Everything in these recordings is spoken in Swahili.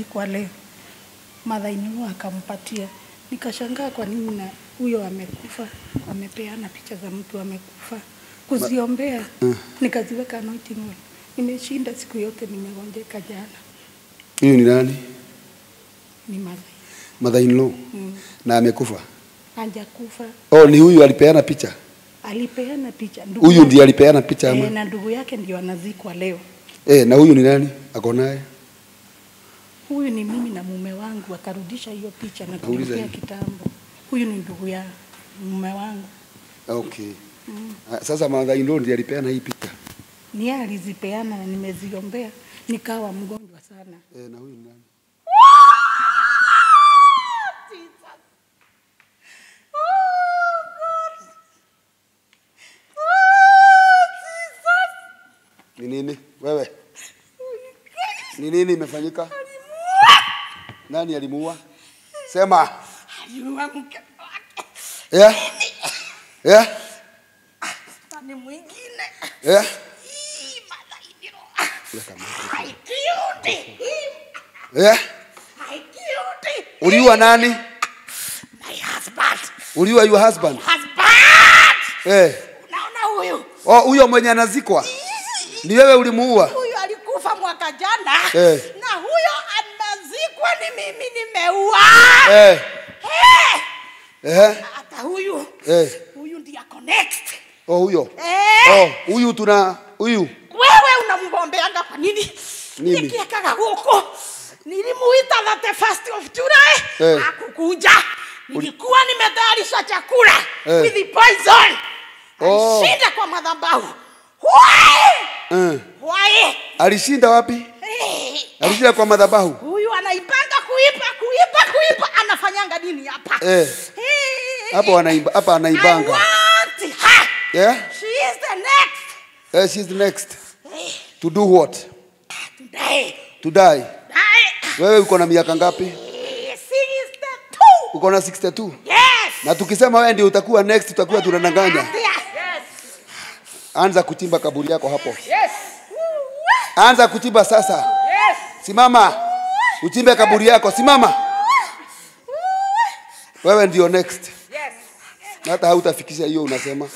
anazikwa leo. Madhainio akampatia, nikashangaa kwa nini na huyo amekufa, amepeana picha za mtu amekufa kuziombea, nikaziweka anointing oil. Nimeshinda siku yote, nimegonjeka jana, Huyu ni nani? ni madhai Mother in law. mm. Na amekufa. Hajakufa, Oh, ni huyu alipeana picha. alipeana picha ndugu Huyu yake- ndiye alipeana picha ama? eh, na ndugu yake ndio anazikwa leo. Eh, na huyu ni nani? Ako naye? Huyu ni mimi na mume wangu, akarudisha hiyo picha na Nauliza kuniambia hivi. kitambo. Huyu ni ndugu ya mume wangu, Okay. Ah, Sasa mother in law ndiye alipeana hii picha. ni yeye alizipeana na nimeziombea, nikawa mgonjwa sana. Eh, na huyu ni nani? Ni nini? Wewe. Ni nini imefanyika? Nani alimuua? Sema. Aliua mke wake Yeah. Yeah. na ni mwingine Yeah. Hii malaini roho. Weka mic. Haikiudi. Yeah. Haikiudi. Uliua nani? My husband. Uliua your husband? Husband! Eh. Unaona huyu? Oh, huyo mwenye anazikwa. Ni wewe ulimuua? Huyu alikufa mwaka jana Eh. na huyo amezikwa ni mimi nimeua. Eh. Eh. Eh. Hata huyu Eh. huyu ndiye ako next. Oh, huyo. Eh. Oh, huyu tuna huyu. Wewe unamgombeanga kwa nini? Mimi. Nikiekaga huko nilimuita that the first of July Eh. hakukuja. Nilikuwa nimetayarisha chakula Eh. with the poison. Oh. Alishinda kwa madhabahu. Why? Eh. Why? Alishinda wapi? Eh. Alishinda kwa madhabahu. Huyu anaipanga kuipa kuipa kuipa anafanyanga nini hapa? Eh. Eh. Hapo anaimba, hapa I anaibanga. want her. Yeah? She is the next. Eh, she's the next. Eh. To do what? Today. To die. Die. Wewe uko na miaka ngapi? Eh, She is the two. Uko na 62. Yes. Na tukisema wewe ndio utakuwa next, tutakuwa tunadanganya. Yes. Anza kuchimba kaburi yako hapo. Yes. Anza kuchimba sasa. Yes. Simama. Uchimbe kaburi yako. Simama. Wewe ndio next. Yes. Hata hautafikisha hiyo unasema.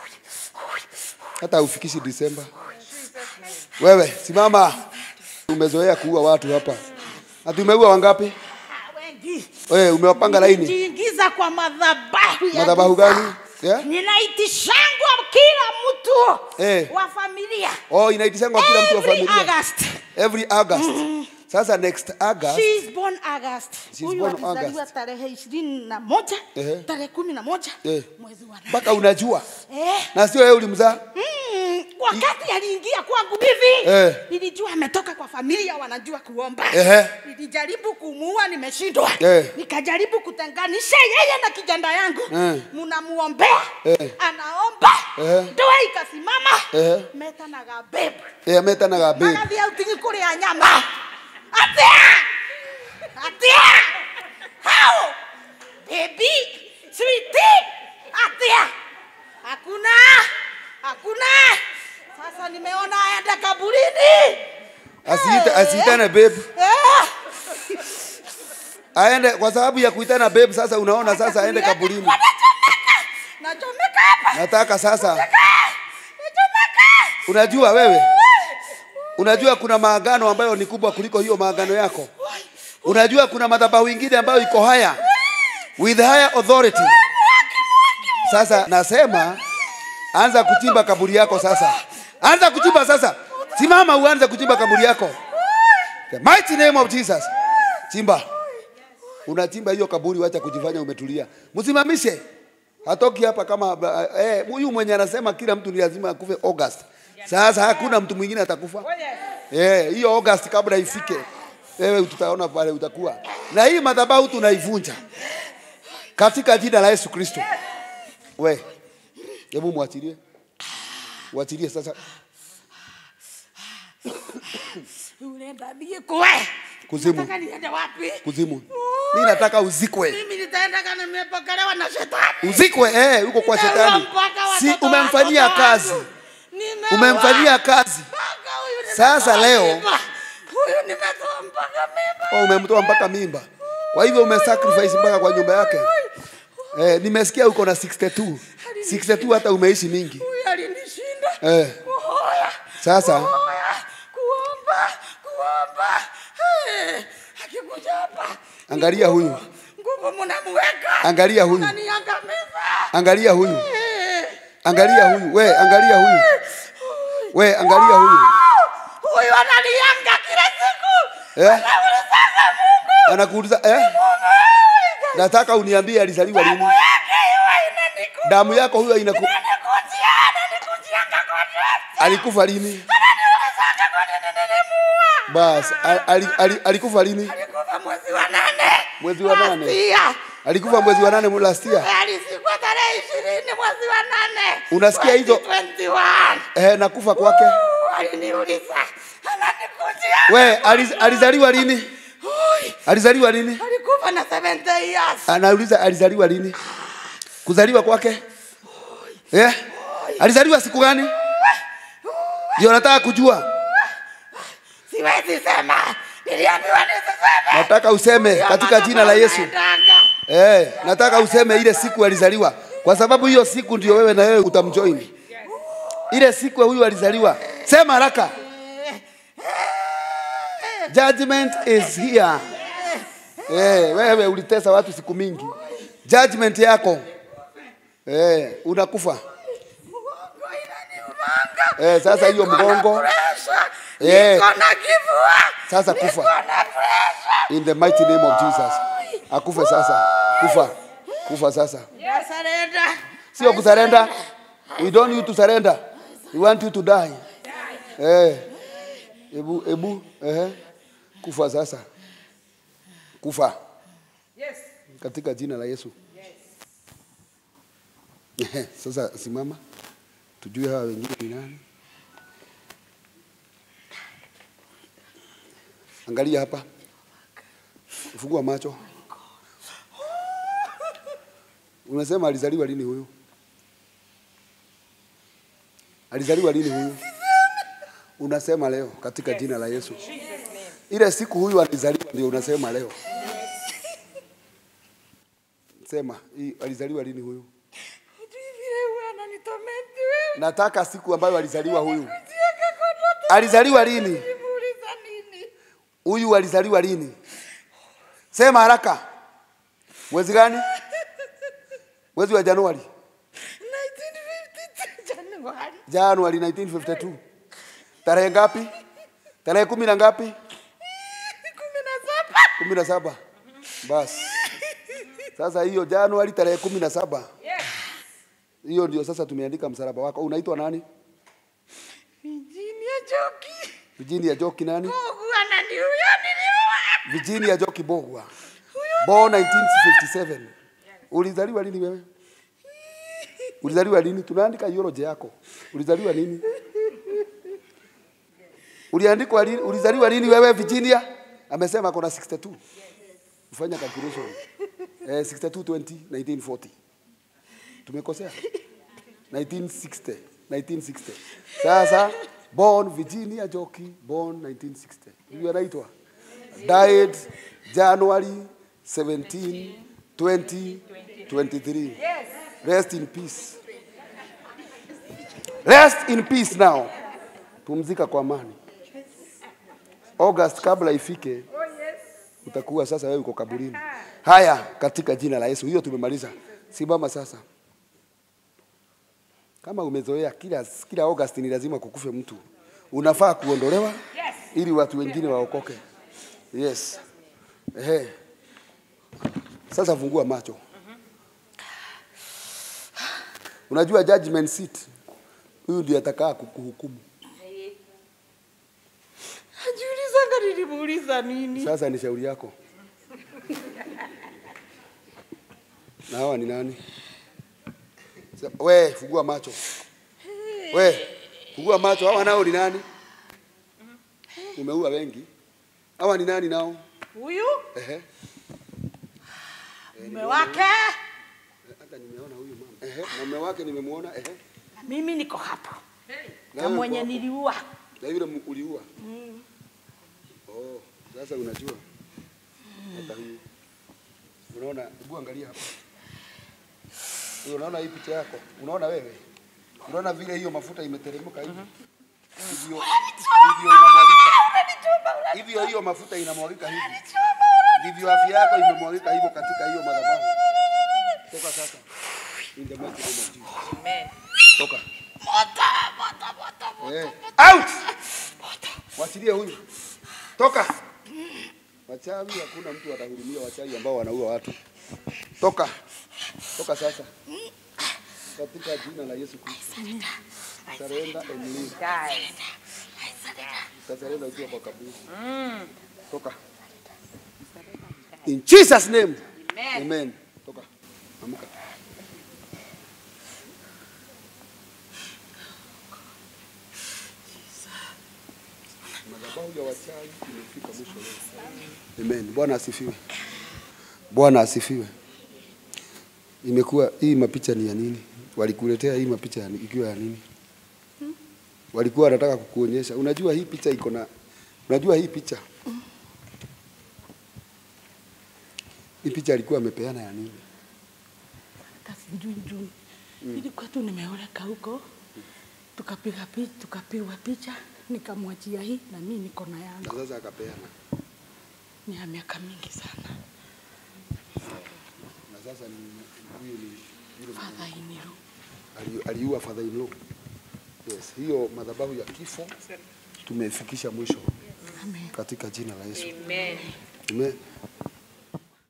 Hata haufikishi Disemba. Wewe simama. Umezoea kuua watu hapa. Ati umeua wangapi? Ah, wengi. Wewe umewapanga laini. Jiingiza kwa madhabahu ya Madhabahu giza. gani? Yeah? Ninaitishangwa kila mtu Eh. wa familia. Oh, inaitishangwa kila mtu wa Every familia. August. Every August. Sasa next August. She is born August. She's Huyu born alizaliwa August. tarehe ishirini na moja Ehe. tarehe kumi na moja Eh. mwezi wa nane. Mpaka unajua. Eh. Na sio wewe ulimzaa. Mm, wakati aliingia kwangu hivi Eh. nilijua ametoka kwa familia wanajua kuomba Ehe. nilijaribu kumuua nimeshindwa Eh. nikajaribu kutenganisha yeye na kijana yangu Eh. mnamuombea Eh. anaomba Eh. ndoa ikasimama Eh. metanaga babe Eh, ameta na gabe. magathi autingi kuria nyama atia atia how baby sweetie atia hakuna hakuna sasa nimeona aenda kaburini Asiite asiitane babe. Eh. Aende kwa sababu ya kuitana babe sasa unaona sasa aende kaburini. Nachomeka. nachomeka hapa Nataka sasa nachomeka unajua wewe unajua kuna maagano ambayo ni kubwa kuliko hiyo maagano yako. Unajua kuna madhabahu ingine ambayo iko haya with higher authority. Sasa nasema anza kuchimba kaburi yako sasa. Anza kuchimba sasa. Simama uanze kuchimba kaburi yako. The mighty name of Jesus. Chimba. Unachimba hiyo kaburi, wacha kujifanya umetulia. Msimamishe. Hatoki hapa kama eh, huyu mwenye anasema kila mtu ni lazima akufe August. Sasa hakuna mtu mwingine atakufa. Oh yes. Eh, hiyo August kabla ifike, wewe tutaona pale utakuwa. Na hii madhabahu tunaivunja katika jina la Yesu Kristo. We, hebu mwachilie, mwachilie sasa. unaenda niye kwe Kuzimu. Nataka niende wapi Kuzimu, mimi nataka uzikwe, mimi nitaenda kana nimepokelewa na shetani uzikwe eh, huko kwa Nimeua shetani. mpaka Si watoto umemfanyia watoto kazi, wangu. Nimeua umemfanyia kazi. mpaka huyu Sasa nimetoa leo- mimba. huyu nimetoa mpaka Oh, umemtoa mpaka mimba. Kwa hivyo umesacrifice mpaka kwa nyumba yake. Eh, nimesikia uko na 62. 62 hata umeishi mingi. Huyu alinishinda. Eh, Kuhoya. sasa Kuhoya. Kuomba. Kuomba. Eh, akikuja hapa. Angalia huyu. Nguvu mnamweka. Angalia huyu. Ananiangamiza. Angalia huyu. Eh. Angalia huyu. We, angalia huyu. We, angalia huyu. Huyu ananianga kila siku. Eh? Anaulizaga Mungu. Anakuuliza eh? Mungu. Nataka uniambie alizaliwa lini? Damu yake huwa inaniku- Damu yako huyo inaku... inanikujia, inanikujianga kwa nafsi. alikufa lini? Ananiulizaga kwa nini nilimuua. Bas, al- ali- ali- alikufa lini? Alikufa mwezi wa nane. Mwezi wa nane. Last year. Alikufa mwezi wa nane last year. Alizikwa tarehe ishirini mwezi wa nane. Unasikia hizo? 2021. Eh, nakufa kwake. Uh, Aliniuliza. Ananikujia. We, aliz, alizaliwa lini? Ui, Alizaliwa lini? Alikufa na 70 years. Anauliza alizaliwa lini? Kuzaliwa kwake? Eh? Alizaliwa siku gani? Ndio nataka kujua. Siwezi sema. Niliambiwa nisiseme. Nataka useme katika jina la Yesu. Naendanga. Eh, nataka useme ile siku alizaliwa, kwa sababu hiyo siku ndio wewe na wewe utamjoin. Ile siku huyu alizaliwa, sema haraka. Judgment is here. Eh, wewe ulitesa watu siku mingi, judgment yako eh, unakufa. Mgongo inaniumanga. Eh, sasa hiyo Niko na mgongo. pressure. Eh. Niko na kifua. Sasa kufa. Niko na pressure. In the mighty name of Jesus, akufe sasa, kufa, kufa sasa. Nasarenda. sio kusarenda. We don't need to surrender. We want you to die. Eh. Ebu ebu eh. Kufa sasa. Kufa. Yes. Katika jina la Yesu. Yes. Sasa simama. Tujue hawa wengine ni nani. Angalia hapa. Fungua macho. Unasema alizaliwa lini huyu? Alizaliwa lini huyu? Unasema leo katika jina la Yesu. Ile siku huyu alizaliwa ndio unasema leo. Sema, hii alizaliwa lini huyu? Hujui vile huwa ananitormenti wewe. Nataka siku ambayo alizaliwa huyu. Kujieka kwa ndoto. Alizaliwa lini? Nimuuliza nini? Huyu alizaliwa lini? Sema haraka. Mwezi gani? Mwezi wa Januari. 1952 Januari. Januari 1952. Tarehe ngapi? Tarehe kumi na ngapi? Kumi na saba. kumi na saba. Basi sasa hiyo Januari tarehe kumi na saba hiyo ndio sasa tumeandika msalaba wako. Unaitwa nani? Virginia Joki. Virginia Joki nani? Mungu ananiuya niliua. Virginia Joki Bogwa. Born 1957. Ulizaliwa lini wewe? Ulizaliwa lini? Tunaandika eulogy yako. Ulizaliwa lini? Uliandikwa lini? Ulizaliwa lini wewe Virginia? Amesema kuna 62. Ufanya calculation. Eh, 62 20 1940. Tumekosea. 1960. 1960. Sasa born Virginia Joki born 1960. Huyu anaitwa died January 17 2023. Rest in peace. Rest in peace now. Pumzika kwa amani. August kabla ifike utakuwa sasa wewe uko kaburini. Haya, katika jina la Yesu. Hiyo tumemaliza. Simama sasa. Kama umezoea kila kila August ni lazima kukufe mtu, unafaa kuondolewa ili watu wengine waokoke. Yes. Ehe. Sasa fungua macho. Unajua judgment seat, huyu ndiye atakaa kukuhukumu. Ajiulizanga nilimuuliza nini? Sasa ni shauri yako. Na hawa ni nani? Sa- We, fungua macho. We, fungua macho. Hawa nao ni nani? Umeua wengi. Hawa ni nani nao? Huyu Ehe. mume wake Hata nimeona huyu mama. Ehe. Na mume wake nimemuona. Ehe. na mimi niko hapo Na na wewe mwenye uko hapo. niliua. Na yule mu- uliua. Oh. Sasa unajua hata hii unaona, hebu angalia hapa, Hiyo unaona hii picha yako, unaona wewe, unaona vile hiyo mafuta imeteremka hivi hivyo hivyo inamwagika hivyo, hiyo mafuta inamwagika hivi ndivyo afya yako imemwagika hivyo katika hiyo madhabahu. Toka sasa, in the mighty name of Jesus. Amen. Toka. Eh. Out! Wachilie huyu. Toka. Wachawi hakuna mtu atahurumia wachawi ambao wanaua watu. Toka. Toka sasa. Katika jina la Yesu Kristo. Sarenda and leave. Die. Sarenda ukiwa kwa kaburi. Toka. In Jesus name. Amen. Amen. Toka. Amka. Madhabahu ya wachawi imefika mwisho leo. Amen. Bwana asifiwe. Bwana asifiwe. Imekuwa hii mapicha ni ya nini? Walikuletea hii mapicha ya- ikiwa ya nini? Walikuwa wanataka kukuonyesha. Unajua hii picha iko na unajua hii picha hii picha alikuwa amepeana ya nini? Hata sijui juu. Ilikuwa tu nimeoleka huko. Tukapiga picha, tukapigwa picha, nikamwachia hii na mimi niko na Na yangu. sasa akapeana. Ni ya miaka mingi sana. Na sasa ni huyu ni yule Father Iniru. ali- aliua father in law. Yes, hiyo madhabahu ya kifo tumefikisha mwisho Amen. katika jina la Yesu. Amen. Amen.